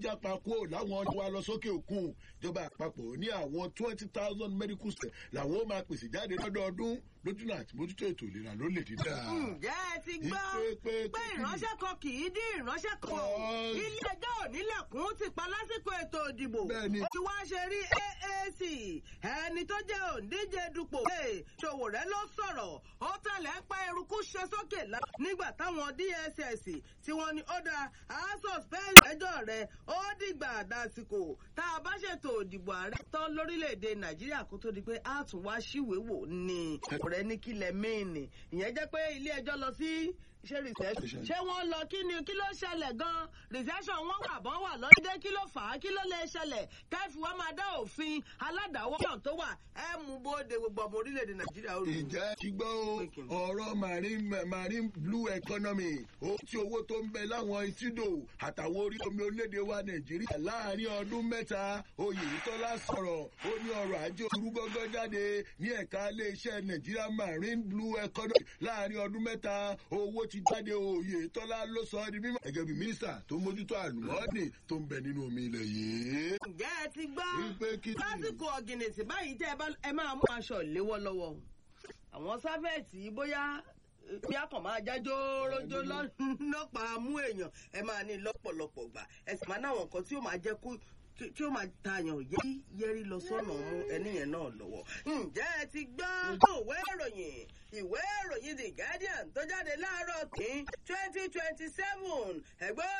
jápa kúrò láwọn wa lọ sókè òkun ìjọba àpapọ̀ ní àwọn twenty thousand medical staff làwọn ó máa pèsè jáde lọ́dọọdún lójúnà àti mójútó ètò ìlera lórílẹ̀‐èdè náà. ǹjẹ́ ẹ ti gbọ́ pé ìránṣẹ́ kan kì í dín ìránṣẹ́ kan ilé ẹjọ́ onílẹ̀kùn ti pa lásìkò ètò ìdìbò ó ti wá ṣe rí AAC ẹni tó jẹ́ òǹdíje dupò Ṣòwòrẹ́ ló sọ̀rọ̀ ó tẹ̀lé ń pa eruku ṣe sókè nígbà táwọn DSS tí wọ́n ní ó da suspend ẹjọ́ rẹ̀ ó dìgbà dásìkò tá a bá ṣètò ìdìbò ààrẹ tán lórílẹ̀‐èdè Nàìjíríà kó tó di pé a tún wá síwèé wò ni rẹ ní kílẹ̀ mẹ́ẹ̀nì ìyẹn jẹ́ pé ilé ẹjọ́ lọ sí ṣé recession ṣé wọ́n lọ kí ni kí ló ṣẹlẹ̀ gan recession wọ́n wà bọ́n wà lọ́dẹ kí ló fà á kí ló lè ṣẹlẹ̀ kẹ́fì wọ́n máa dá òfin aládàáwọ́ náà tó wà ẹ mú bóde gbogbo ọmọ orílẹ̀-èdè nàìjíríà ó rí. ìjẹ́ ti gbọ́ ọ̀rọ̀ marine marine blue economy ó ti owó tó ń bẹ láwọn ìtúdò àtàwọn orí omi orílẹ̀-èdè wa nàìjíríà láàárín ọdún mẹ́ta oyètọ́lá sọ̀rọ̀ ó ní ọrọ̀ ajé orúgọ́gọ́ jáde ní ẹ̀ka iléeṣẹ́ nàìjíríà marine blue economy láàárín ọdún mẹ́ta owó ti jáde òye tọ́lá ló sọ ọ́ di mímọ́. gẹ́gẹ́ bí mínísítà tó mójútó àlùmọ́ọ́nì tó ń bẹ nínú omi ilẹ̀ yìí. ǹjẹ́ ẹ ti gbọ́ lásìkò ọ̀gìnìtì báyìí tẹ́ ẹ máa mú aṣọ ìléwọ́ lọ́wọ́ àwọn sáfẹ́ẹ̀tì bóyá bí a kàn máa jájó rójó lọ́pàá mú èèyàn ẹ máa ní lọ́pọ̀lọpọ̀ gbà ẹ sì máa náwọn nǹkan tí ó máa jẹ́ kó tí ó máa tààyàn yẹ́rí yẹ́rí lọ sọ́nà mú ẹnìyẹn náà lọ́wọ́. ǹjẹ́ ẹ ti gbọ́ ìwé ìròyìn ìwé ìròyìn the guardian tó jáde láàárọ̀ kí twenty twenty seven ẹ̀gbọ́n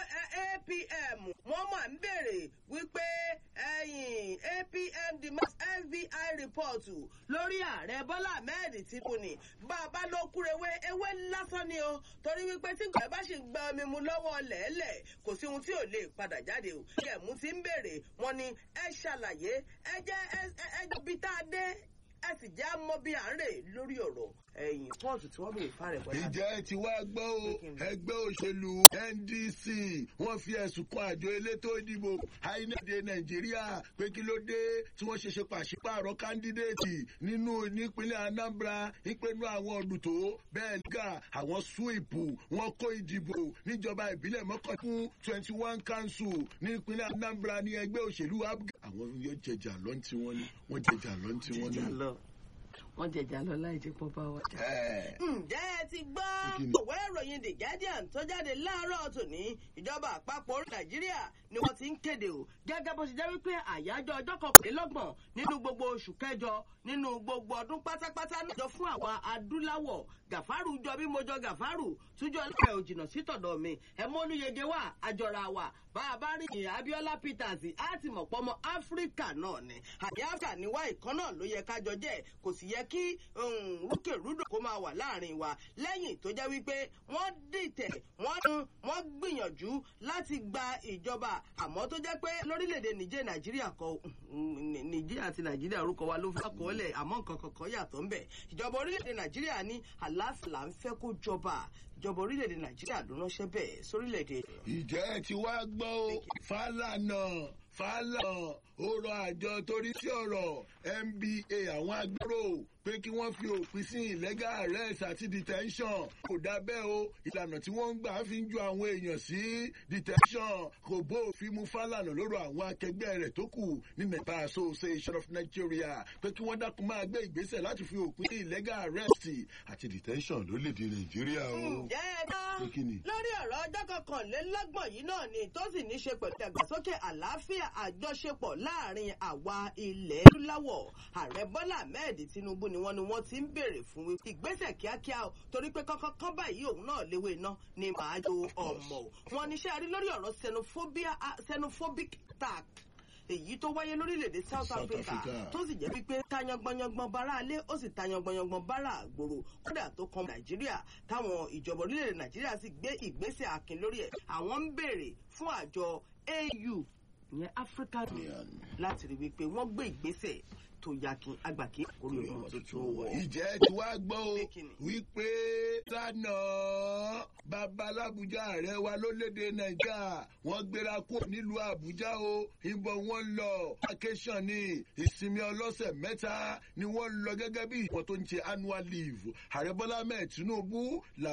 apm wọ́n máa ń béèrè wípé ẹ̀yìn apm demand fbi report lórí ààrẹ bọ́lá ahmed tìǹbù ni bàbá ló kúrewé ewé lásán ni o torí wípé tí gbọ̀ẹ́ bá ṣì gba omi mu lọ́wọ́ lẹ́ẹ̀lẹ̀ kò sí ohun tí ò lè padà jáde o ẹ̀mú ti ń béèrè wọ́n ní ẹ ṣàlàyé ẹ jẹ́ ẹ ẹ bí tá a dé ẹ sì jẹ́ mọ́ bí à ń rè lórí ọ̀rọ̀ ẹ̀yìn pọ́ọ̀tù tí wọ́n bèèrè fáre bọ́lá. ìjẹ́ ti wá gbọ́ o ẹgbẹ́ òṣèlú NDC wọ́n fi ẹ̀sùn kan àjọ elétò ìdìbò àìníde Nàìjíríà pé kí ló dé tí wọ́n ṣe ṣe pàṣípààrọ̀ kándídéètì nínú nípínlẹ̀ Anambra ìpinnu àwọn ọ̀dùtò bẹ́ẹ̀ nígbà àwọn súwìpù wọ́n kó ìdìbò níjọba ìbílẹ̀ mọ́kàn fún twenty one council nípínlẹ̀ Anambra ní ẹgbẹ́ òṣèlú abga àwọn yóò jẹjà lọ́ntì wọn ni wọ́n jẹjà lọ́ntì wọn ni wọ́n jẹjà lọ láì jẹ́ pọ́ bá wa jà. ǹjẹ́ ẹ ti gbọ́ òwe ìròyìn the guardian tó jáde láàárọ̀ tòní ìjọba àpapọ̀ nàìjíríà ni wọ́n ti ń kéde o gẹ́gẹ́ bó ṣe jẹ́ wípé àyájọ́ ọjọ́ kọkànlélọ́gbọ̀n nínú gbogbo oṣù kẹjọ nínú gbogbo ọdún pátápátá náà jọ fún àwọn adúláwọ̀ gàfárù jọ bí mo jọ gàfárù túnjọ lẹ́yìn òjìnà sítọ̀dọ̀ mi ẹ̀mọ́núyege wà àjọra wà bá a bá rí ìyìn Abiola Peters á ti mọ̀ pọ́mọ Áfíríkà náà ni àbí Áfíríkà ní wá ìkan náà ló yẹ kájọ jẹ́ kò sì yẹ kí rúkèrúdò kó máa wà láàrin wa lẹ́yìn tó jẹ́ wípé wọ́n dìtẹ̀ wọ́n wọ́n gbìyànjú láti gba ìjọba àmọ́ tó jẹ́ pé lórílẹ̀‐èdè Nìjẹ́ Nàìjíríà kọ Nìjẹ́ àti Nàìjíríà orúkọ wa ló fẹ́ kọ́lẹ̀ àmọ́ nǹkan kankan yàtọ̀ ń bẹ̀ ìjọba orílẹ̀‐èdè Nàìjíríà ní àlàáfíà là ń fẹ́ kó jọba ìjọba orílẹ̀-èdè nàìjíríà ló ránṣẹ́ bẹ́ẹ̀ sórílẹ̀-èdè. ìjẹ́ ti wá gbọ́ o Fálànà Fálànà ó rọ àjọ torí sí ọ̀rọ̀ NBA àwọn agbéró pé kí wọ́n fi òpin sí illegal arrest àti detention kò dá bẹ́ẹ̀ o ìlànà tí wọ́n ń gbà fi ń ju àwọn èèyàn sí detention kò bó òfin mu Fálànà lórí àwọn akẹgbẹ́ rẹ̀ tó kù ní Nigeria Association of Nigeria pé kí wọ́n dákun máa gbé ìgbésẹ̀ láti fi òpin sí illegal arrest àti detention lórílẹ̀‐èdè Nàìjíríà o. ǹjẹ́ ẹ bá lórí ọ̀rọ̀ ọjọ́ kọkànlélọ́gbọ̀n yìí náà ni tó sì ní ṣe pẹ̀lú ìdàgbàsókè àlàáfíà àjọṣepọ̀ láàrin àwa ilẹ̀ adúláwọ̀ ààrẹ Bọ́lá Ahmed Tinubu ni wọ́n ni wọ́n ti ń béèrè fún ìgbésẹ̀ kíákíá o torí pé kọ́kọ́ kán báyìí òun náà léwé iná ni màá jo ọmọ o wọn ní ṣe àrí lórí ọ̀rọ̀ xenophobic tax èyí tó wáyé lórílẹ̀‐èdè South Africa tó sì jẹ́ wípé tayangbọ̀nyanggbọ̀n bára alé ó sì tayangbọ̀nyanggbọ̀n bára àgbòrò kódà tó kan Nàìjíríà táwọn ìjọba orílẹ̀‐èdè Nàìjíríà sì gbé ìgbésẹ̀ akin lórí ẹ̀ àwọn ń béèrè fún àjọ AU ìyẹn African Union láti rí wípé wọ́n gbé ìgbésẹ̀ tó yakin agbàkí orí ọ̀rọ̀ tuntun wọ̀. ìjẹ́ tí wàá gbọ́ o wípé lánàá babalábùjá ààrẹ wa lólédè nàìjíríà wọ́n gbéra kúrò nílùú àbújá o ìbọn wọn lọ vacation ní ìsinmi ọlọ́sẹ̀ mẹ́ta ni wọ́n lọ gẹ́gẹ́ bí ìwọ̀n tó ń ṣe annual leave ààrẹ bọ́lá mẹ́ẹ̀ tinubu